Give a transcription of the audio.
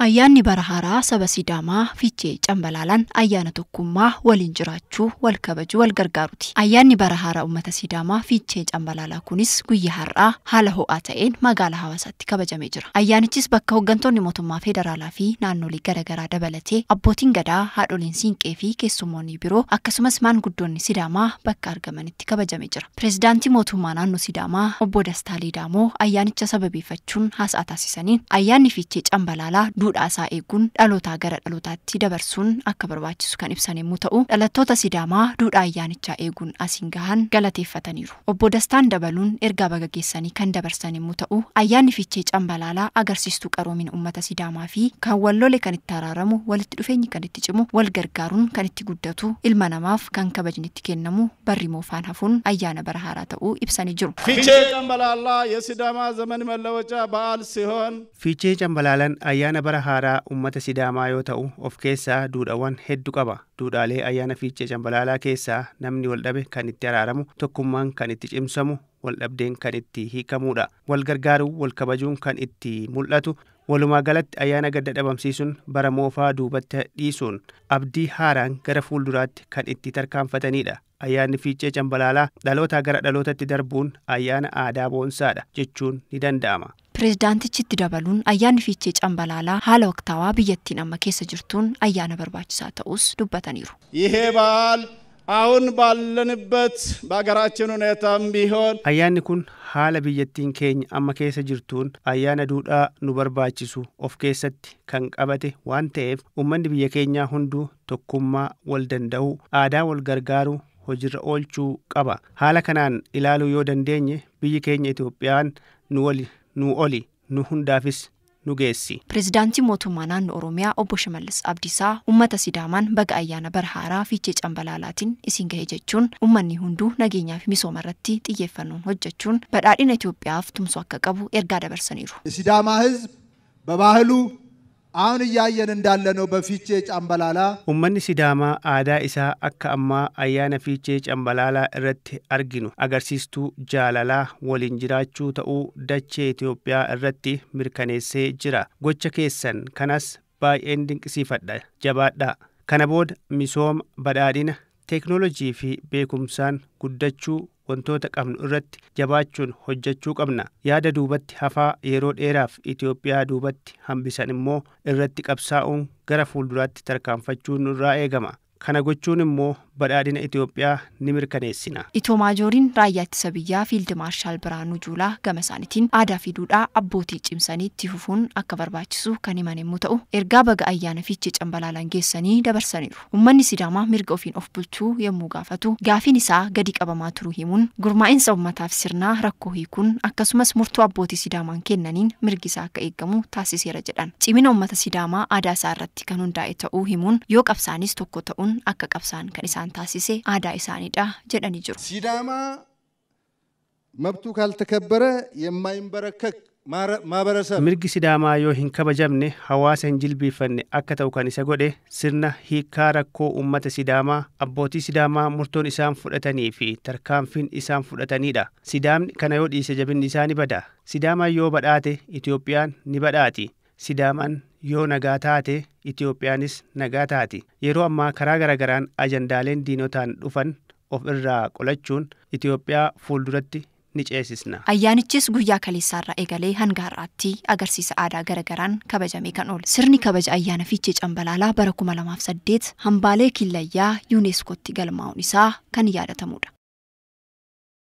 Ayyaanni bara haaraa saba Sidaamaa Fiichee Cambalaalaan ayyaana tokkummaa waliin jiraachuu, wal kabajuu, wal gargaaruuti. Ayyaanni bara haaraa uummata Sidaamaa Fiichee Cambalaalaa kunis guyyaa har'aa haala ho'aa ta'een magaalaa Hawaasaatti kabajamee jira. Ayyaanichis bakka hooggantoonni mootummaa federaalaa fi naannolee garaagaraa dabalatee abbootiin gadaa, haadholiin siinqee fi keessummoonni biroo akkasumas maanguddoonni Sidaamaa bakka argamanitti kabajamee jira. Pireezidaantii mootummaa naannoo Sidaamaa obbo Dastaa Liidaamoo ayyaanicha sababeeffachuun haasaa taasisaniin ayyaanni Fiichee Cambalaalaa duudhaa isaa eeguun dhalootaa gara dhalootaatti dabarsuun akka barbaachisu kan ibsan yommuu ta'u dhalattoota Sidaamaa duudhaa ayyaanichaa eeguun asiin gahan galateeffataniiru. Obbo Dastaan dabaluun ergaa baga geessanii kan dabarsan yommuu ta'u ayyaanni Fiichee Cambalaalaa agarsiistuu qaroomina uummata Sidaamaa fi kan wal lole kan itti araaramu walitti dhufeenyi kan itti cimu wal gargaaruun kan itti guddatu ilma namaaf kan kabajni itti kennamu barri moofaan hafuun ayyaana bara haaraa ta'uu ibsanii jiru. ፊቼ ጨምበላላ የሲዳማ ዘመን መለወጫ በዓል ሲሆን Fiichee cambalaalaan ayyaana bara haaraa uummata Sidaamaa yoo ta'u of keessaa duudhaawwan hedduu qaba. Duudhaalee ayyaana fiichee cambalaalaa keessaa namni wal dhabe kan itti araaramu, tokkummaan kan itti cimsamu, wal dhabdeen kan itti hiikamudha. Wal gargaaruu, wal kabajuun kan itti mul'atu. Walumaa galatti ayyaana gadda dhabamsiisuun bara moofaa duubatti dhiisuun abdii haaraan gara fuulduraatti kan itti tarkaanfatanidha. Ayyaanni fiichee cambalaalaa dhalootaa gara dhalootatti darbuun ayyaana aadaa boonsaadha jechuun ni danda'ama. Pireezidaantichi dabaluun ayyaanni fiichee cambalaalaa haala waqtaawaa biyyattiin amma keessa jirtuun ayyaana barbaachisaa ta'us dubbataniiru. ይሄ በዓል አሁን ባለንበት በሀገራችን ሁኔታም ቢሆን Ayyaanni kun haala biyyattiin keenya amma keessa jirtuun ayyaana duudhaa nu barbaachisu of keessatti kan qabate waan ta'eef uummanni biyya keenyaa hunduu tokkummaa wal danda'uu aadaa wal gargaaruu hojiirra oolchuu qaba. Haala kanaan ilaaluu yoo dandeenye biyyi keenya Itoophiyaan nu oli nu oli nu hundaafis nu geessi. Pireezidaantii mootummaa naannoo Oromiyaa obbo Shimallis Abdiisaa uummata Sidaamaan baga ayyaana bara haaraa fiichee cambalaalaatiin isin gahe jechuun uummanni hunduu nageenyaa fi misooma irratti xiyyeeffannoon hojjechuun badhaadhina Itoophiyaaf tumsuu akka qabu ergaa dabarsaniiru. የሲዳማ ሕዝብ በባህሉ አሁን እያየን እንዳለነው በፊቼ ጫምበላላ Uummanni Sidaamaa aadaa isaa akka ammaa ayyaana fiichee cambalaalaa irratti arginu agarsiistuu jaalalaa waliin jiraachuu ta'uu dachee Itoophiyaa irratti mirkaneessee jira. Gocha keessan kanas baay'een dinqisiifadha. Jabaadhaa. Kana booda misooma badhaadhina teeknoolojii fi beekumsaan guddachuu wantoota qabnu irratti jabaachuun hojjechuu qabna. Yaada duubatti hafaa yeroo dheeraaf Itoophiyaa duubatti hambisan immoo irratti qabsaa'uun gara fuulduraatti tarkaanfachuun nurraa eegama. Kana gochuun immoo badhaadhina Itoophiyaa ni mirkaneessina. Itoo maajooriin raayyaa ittisa biyyaa fiildi maarshaal Biraanuu Juulaa gama isaaniitiin aadaa fi duudhaa abbootii cimsanii itti fufuun akka barbaachisu kan himan yommuu ta'u ergaa baga ayyaana fiichee cambalaalaan geessanii dabarsaniiru. Uummanni Sidaamaa mirga ofiin of bulchuu yommuu gaafatu gaafiin isaa gadi qabamaa turuu himuun gurmaa'insa uummataaf sirnaa rakkoo hiikuun akkasumas murtoo abbootii Sidaamaan kennaniin mirgi isaa akka eegamu taasiseera jedhan. Cimina uummata Sidaamaa aadaa isaa irratti kan hundaa'e ta'uu himuun yoo qabsaanis tokko ta'uun akka qabsaan kan isaan taasise aadaa isaaniidha jedhanii jiru. ሲዳማ መብቱ ካልተከበረ የማይንበረከክ ማረ- ማህበረሰብ Mirgi Sidaamaa yoo hin kabajamne hawaasa hin jilbiifanne akka ta'u kan isa godhe sirna hiikaa rakkoo uummata Sidaamaa abbootii Sidaamaa murtoon isaan fudhatanii fi tarkaanfiin isaan fudhatanidha. Sidaamni kana yoo dhiise jabinni isaa ni bada. Sidaamaan yoo badhaate Itoophiyaan ni badhaati. Sidaamaan yoo nagaa taate Itoophiyaanis nagaa taati. Yeroo ammaa karaa garagaraan ajandaaleen diinotaan dhufan of irraa qolachuun Itoophiyaa fuulduratti ni ceesisna. Ayyaanichis guyyaa kaleessaarraa eegalee hanga har'aatti agarsiisa aadaa garagaraan kabajamee kan oole. Sirni kabaja ayyaana fiichee cambalaalaa bara 2008 hambaalee killayyaa yuuneeskootti galmaa'uun isaa kan yaadatamudha.